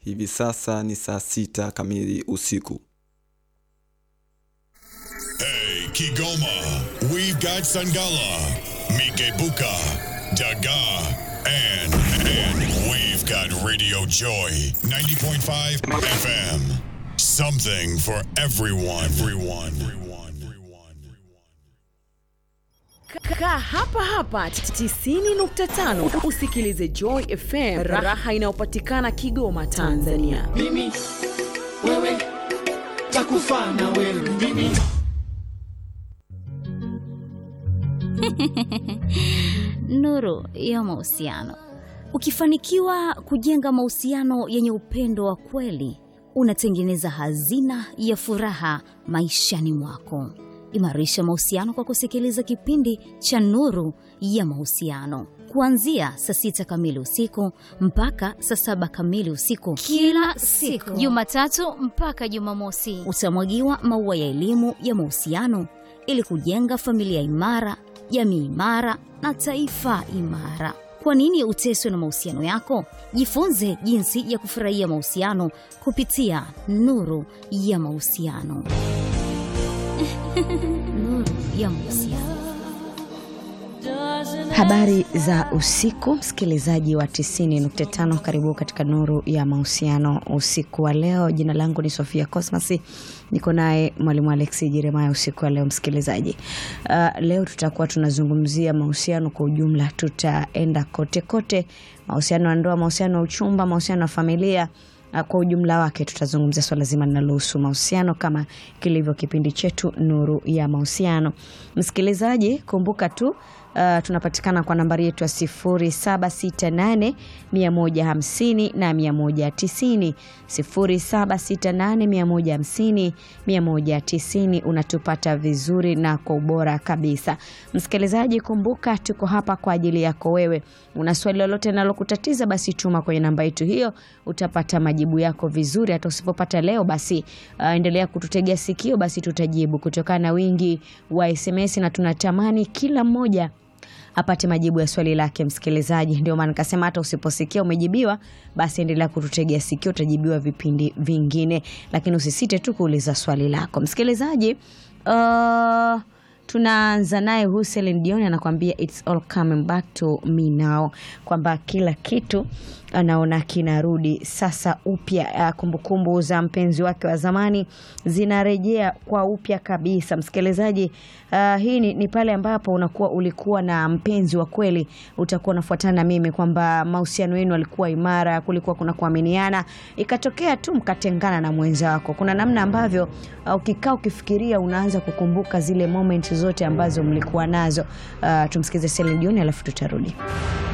Hivi sasa ni saa sita kamili usiku. Hey, Kigoma, we've got Sangala, Mikebuka, Daga, and, and we've got Radio Joy 90.5 FM. Something for everyone. Everyone. Kaa hapa hapa 90.5 usikilize Joy FM, raha inayopatikana Kigoma, Tanzania. mimi wewe takufa na wewe mimi Nuru ya mahusiano. Ukifanikiwa kujenga mahusiano yenye upendo wa kweli, unatengeneza hazina ya furaha maishani mwako. Imarisha mahusiano kwa kusikiliza kipindi cha Nuru ya Mahusiano kuanzia saa sita kamili usiku mpaka saa saba kamili usiku kila siku Jumatatu mpaka Jumamosi. utamwagiwa maua ya elimu ya mahusiano ili kujenga familia imara, jamii imara na taifa imara. Kwa nini uteswe na mahusiano yako? Jifunze jinsi ya kufurahia mahusiano kupitia Nuru ya Mahusiano. Nuru ya Mahusiano. Habari za usiku, msikilizaji wa 90.5, karibu katika nuru ya mahusiano usiku wa leo. Jina langu ni Sofia Cosmas, niko naye mwalimu Alexi Jeremaya usiku wa leo. Msikilizaji, uh, leo tutakuwa tunazungumzia mahusiano kwa ujumla, tutaenda kote kote, mahusiano ya ndoa, mahusiano ya uchumba, mahusiano ya familia Uh, kwa ujumla wake tutazungumzia swala zima linalohusu mahusiano kama kilivyo kipindi chetu nuru ya mahusiano. Msikilizaji, kumbuka tu uh, tunapatikana kwa nambari yetu ya 0768 150 na 190 0768 150 190. Unatupata vizuri na kwa ubora kabisa. Msikilizaji, kumbuka tuko hapa kwa ajili yako wewe. Una swali lolote linalokutatiza basi tuma kwenye namba yetu hiyo, utapata majibu yako vizuri. Hata usipopata leo basi uh, endelea kututegea sikio, basi tutajibu kutokana na wingi wa SMS na tunatamani kila mmoja apate majibu ya swali lake msikilizaji. Ndio maana nikasema hata usiposikia umejibiwa, basi endelea kututegea sikio, utajibiwa vipindi vingine, lakini usisite tu kuuliza swali lako msikilizaji. Uh, tunaanza naye Hussein Dion anakuambia it's all coming back to me now, kwamba kila kitu anaona kinarudi sasa upya. Uh, kumbukumbu za mpenzi wake wa zamani zinarejea kwa upya kabisa. Msikilizaji, uh, hii ni, ni pale ambapo unakuwa ulikuwa na mpenzi wa kweli, utakuwa unafuatana na mimi kwamba mahusiano yenu alikuwa imara, kulikuwa kuna kuaminiana, ikatokea tu mkatengana na mwenza wako. Kuna namna ambavyo uh, ukikaa ukifikiria, unaanza kukumbuka zile moment zote ambazo mlikuwa nazo. Uh, tumsikize Celine Dion alafu tutarudi.